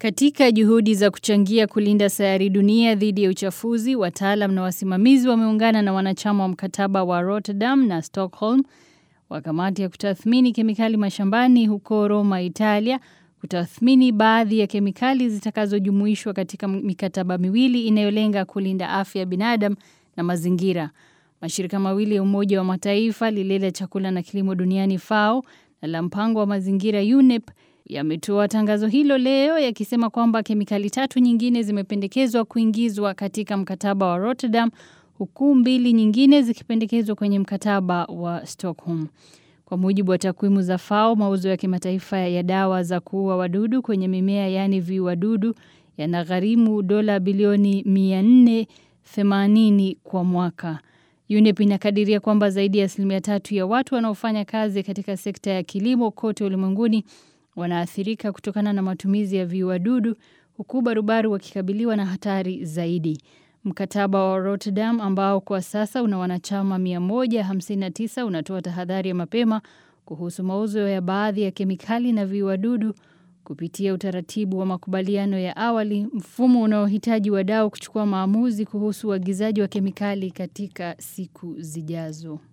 Katika juhudi za kuchangia kulinda sayari dunia dhidi ya uchafuzi, wataalam na wasimamizi wameungana na wanachama wa mkataba wa Rotterdam na Stockholm wa kamati ya kutathmini kemikali mashambani huko Roma, Italia, kutathmini baadhi ya kemikali zitakazojumuishwa katika mikataba miwili inayolenga kulinda afya ya binadamu na mazingira. Mashirika mawili ya Umoja wa Mataifa, lile la chakula na kilimo duniani FAO na la mpango wa mazingira UNEP yametoa tangazo hilo leo yakisema kwamba kemikali tatu nyingine zimependekezwa kuingizwa katika mkataba wa Rotterdam huku mbili nyingine zikipendekezwa kwenye mkataba wa Stockholm. Kwa mujibu wa takwimu za FAO, mauzo ya kimataifa ya dawa za kuua wadudu kwenye mimea yaani viuadudu yanagharimu dola bilioni 480 kwa mwaka. UNEP inakadiria kwamba zaidi ya asilimia tatu ya watu wanaofanya kazi katika sekta ya kilimo kote ulimwenguni wanaathirika kutokana na matumizi ya viuadudu huku barubaru wakikabiliwa na hatari zaidi. Mkataba wa Rotterdam ambao kwa sasa una wanachama 159 unatoa tahadhari ya mapema kuhusu mauzo ya baadhi ya kemikali na viuadudu kupitia utaratibu wa makubaliano ya awali, mfumo unaohitaji wadau kuchukua maamuzi kuhusu uagizaji wa kemikali katika siku zijazo.